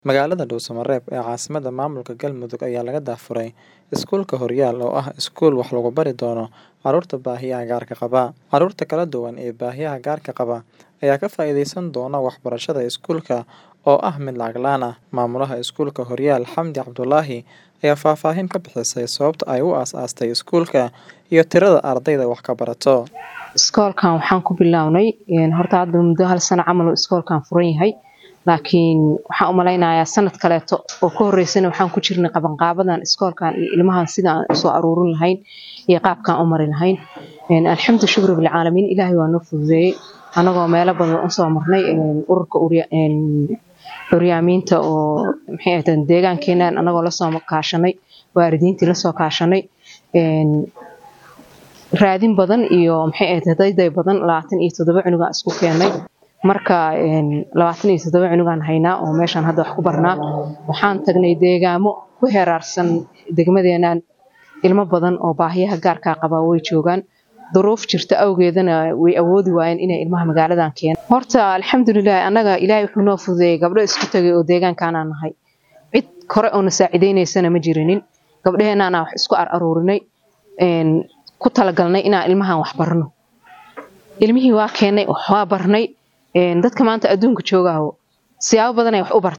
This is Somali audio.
Magaalada Dhuuso-Mareeb ee caasimadda maamulka Galmudug ayaa laga daafuray Iskuulka Horyaal oo ah iskuul wax lagu bari doono carruurta baahiyaha gaarka qaba. Carruurta kala duwan ee baahiyaha gaarka qaba ayaa ka faa'iideysan doona waxbarashada iskuulka oo ah mid lacag la'aan ah. Maamulaha Iskuulka Horyaal Xamdi Cabdulaahi ayaa faahfaahin ka bixisay sababta ay u aasaastay iskuulka iyo tirada ardayda wax ka barato. Iskoolkan waxaan ku bilownay horta hadda muddo hal sano camal uu iskoolkan furan yahay laakiin waxaan u malaynayaa sanad kaleeto oo ka horeysana waxaan ku jirnay qabanqaabadan iskoolkan iyo ilmahan sida aan usoo aruurin lahayn iyo qaabkaan u mari lahayn alxamdu shukri bilcaalamiin ilaahay waa noo fududeeyey anagoo meelo badan usoo marnay ururka curyaamiinta oo maxay ahayd deegaankeenan anagoo lasoo kaashanay waalidiintii lasoo kaashanay raadin badan iyo maxay ahayd dayday badan labaatan iyo toddoba cunugaan isku keennay marka labaatan iyo toddoba cunugaan haynaa oo meeshaan hadda wax ku barnaa waxaan tagnay deegaamo ku heeraarsan degmadeenan ilmo badan oo baahiyaha gaarkaa qabaa way joogaan duruuf jirta awgeedana way awoodi waayeen inay ilmaha magaaladan keenaan horta alxamdulilah annaga ilaahay wuxuu noo fududeeyey gabdho isku tagay oo deegaankaanaan nahay cid kore oo na saacideynaysana ma jirinin gabdhaheenaana wax isku ar aruurinay ku talagalnay inaan ilmahan wax barno ilmihii waa keennay wax waa barnay dadka maanta adduunka joogaaho siyaabo badan ay wax u bartaan